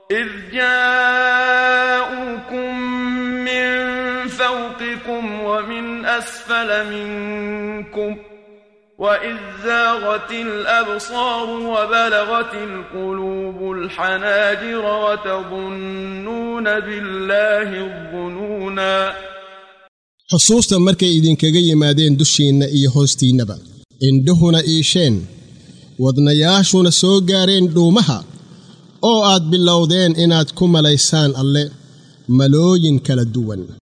إذ جاءوكم من فوقكم ومن أسفل منكم وإذ زاغت الأبصار وبلغت القلوب الحناجر وتظنون بالله الظنونا xusuusta markay idinkaga yimaadeen dushiinna iyo hoostiinnaba indhuhuna iisheen wadnayaashuna soo gaareen dhuumaha oo aad bilowdeen inaad ku malaysaan alle malooyin kala duwan